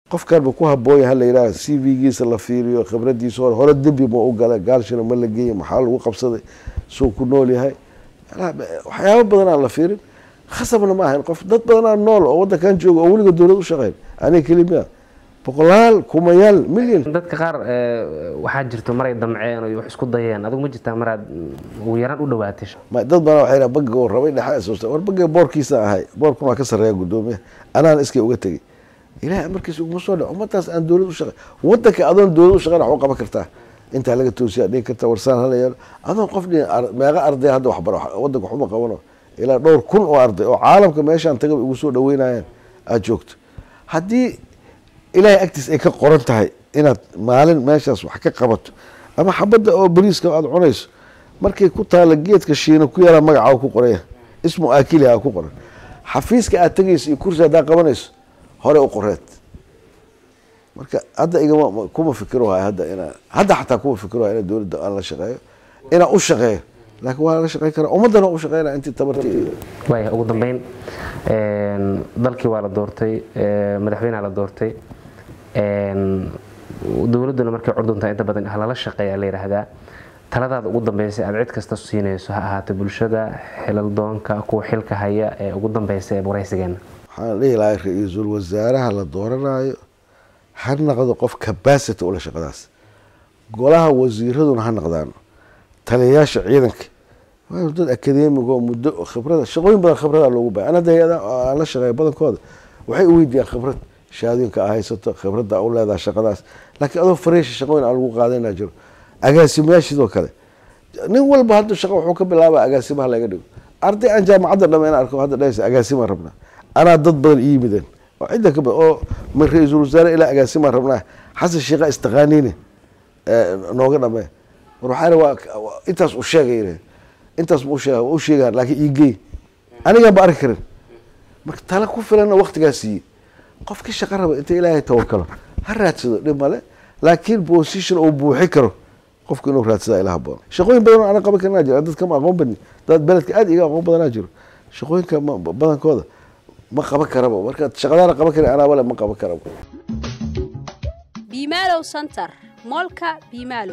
qofkanba ku haboonya hala yidhaha c v-giisa la fiiriyo khibradiisa hore hore dembi ma u gala gaalshina ma la geeya maxaa lagu qabsaday suu ku nool yahay waxyaaba badanaa la fiirin khasabna ma ahayn qof dad badanaa nool oo wadankan jooga oo weliga dowlad u shaqeyn aniga kelimiya boqolaal kumayaal milyan dadka qaar waxaa jirto maray damceen oo wax isku dayeen adigu ma jirtaa maraad ugu yaraan u dhawaatay dad badan waxay bagiga oo rabay dhexa war bagiga boorkiisa ahay boorkun waa ka sarreeya guddoomiya anaana iskay uga tegey ilahay amarkiisa uguma soo dhaco ummadaas aan dowlad u shaqey wadanka adoon dowlad u shaqeyn wax u qaban kartaa intaa laga toosiya dhigi karta warsaan hala yeelo adoon qof dhin meeqa arday hadda waxbaro wadanka waxuma qabano ilaa dhowr kun oo arday oo caalamka meeshaan taga ugu soo dhaweynayaan aada joogto haddii ilaahay agtiis ay ka qoran tahay inaad maalin meeshaas wax ka qabato ama xabadda oo bariiska aada cunayso markay ku taala geedka shiina ku yaraa magaca ku qoraya ismu aakiliha ku qoran xafiiska aad tegayso iyo kursi haddaa qabanayso hore u qoreed marka hadda igama kuma fikirohay hadda inaa hadda xataa kuma fikirohay ina dowladda aan la shaqeeyo inaa u shaqeeyo laakiin waa la shaqeyn karaa ummaddana waa u shaqeynaya intii tabartii waaya ugu dambeyn dalkii waa la doortay madaxweynea la doortay dowladduna markay curduntaa inta badan halala shaqeeya la yidhaahdaa taladaada ugu dambeysay aad cid kasta siinayso ha ahaato bulshada xilal doonka kuwa xilka haya ee ugu dambeysa ee waraysigeena waxaan dhihi lahay ra-iisul wasaaraha la dooranayo ha naqdo qof cabacity ula shaqadaas golaha wasiiraduna ha naqdaano taliyayaasha ciidanka waa dad akademiga oo muddo khibrada shaqooyin badan khibrada loogu bahay ana hay-ada aan la shaqeeya badankooda waxay u weydiiyaan khibrad shahaadooyinka aa haysato khibradda u leedaha shaqadaas laakiin adoo fareesha shaqooyin aan lagu qaadana jiro agaasimayaashidoo kale nin walba hadda shaqa wuxuu ka bilaaba agaasimaha laga dhigo arday aan jaamacadda dhama in arko hadda dhahaysa agaasimaan rabnaa anaa dad badan ii yimideen oo cidda ka badan oo min ra-iisul wasaare ilaa agaasimaan rabnaa xasan sheekha istaqaaniine nooga dhamee war waxaa waa intaas u sheegay intaas ma usheega waa u sheegaan laakiin iigey anigaan ba arki karin marka tala ku filanna waktigaa siiyey qofkii shaqa raba inta ilaahay tawakalo ha raadsado dhib male laakiin position uu buuxi karo qofku inuu raadsada ila haboon shaqooyin badan oo ana qaban karnaa jira dadka ma aqoon badni dad beledka aada iga aqoon badanaa jiro shaqooyinka badankooda ma qaban karaba marka shaqadaana qaban karin anaa wale ma qaban karaba biimaalow center moolka biimaalow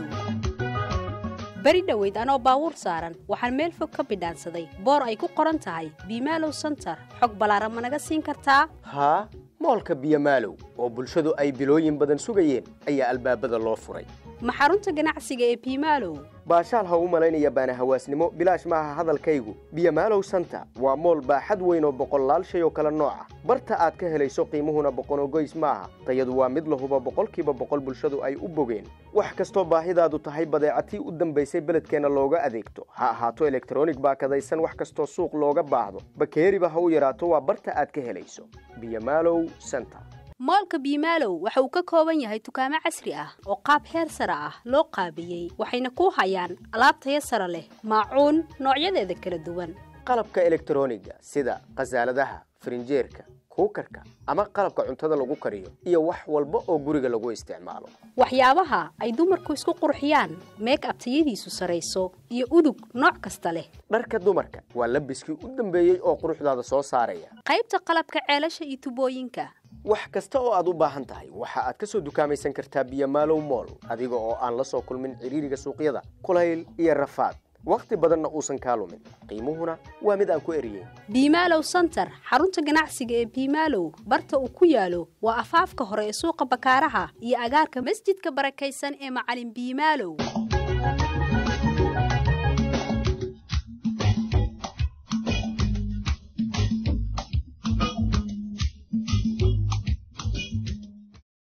beri dhoweyd anoo baabuur saaran waxaan meel fog ka bidhaansaday boor ay ku qoran tahay biimaalow center xog ballaaran ma naga siin kartaa haa moolka biyomaalow oo bulshadu ay bilooyin badan sugayeen ayaa albaabada loo furay ma xarunta ganacsiga ee biimaalow baashaal ha u malaynaya baana hawaasnimo bilaash maaha hadalkaygu biyomaalow santa waa mool baaxad weyn oo boqollaal shay oo kale nooca barta aad ka helayso qiimuhuna boqonogoys maaha tayadu waa mid lahuba boqolkiiba boqol bulshadu ay u bogeen wax kastoo baahidaadu tahay badeecatii u dambaysay beledkeenna looga adeegto ha ahaato elektronig baakadaysan wax kastoo suuq looga baahdo bakeeriba ha u yaraato waa barta aad ka helayso biyomaalow center moolka biimaalow waxa uu ka kooban yahay dukaamo casri ah oo qaab heer sare ah loo qaabiyey waxayna ku hayaan alaab taya sare leh maacuun noocyadeeda kala duwan qalabka elektroniga sida khasaaladaha farinjeerka kuukarka ama qalabka cuntada lagu kariyo iyo wax walba oo guriga lagu isticmaalo waxyaabaha ay dumarku isku qurxiyaan meek ab tayadiisu sarayso iyo udug nooc kasta leh dharka dumarka waa labiskii u dambeeyey oo quruxdaada soo saaraya qaybta qalabka ceelasha iyo tubooyinka wax kasta oo aad u baahan tahay waxa aad ka soo dukaamaysan kartaa biyomaalow mool adiga oo aan la soo kulmin ciriiriga suuqyada kulayl iyo rafaad wakhti badanna uusan kaa lumin qiimuhuna waa mid aan ku eriyeyn biimaalow center xarunta ganacsiga ee biimaalow barta uu ku yaalo waa afaafka hore ee suuqa bakaaraha iyo agaarka masjidka barakaysan ee macalin biimaalow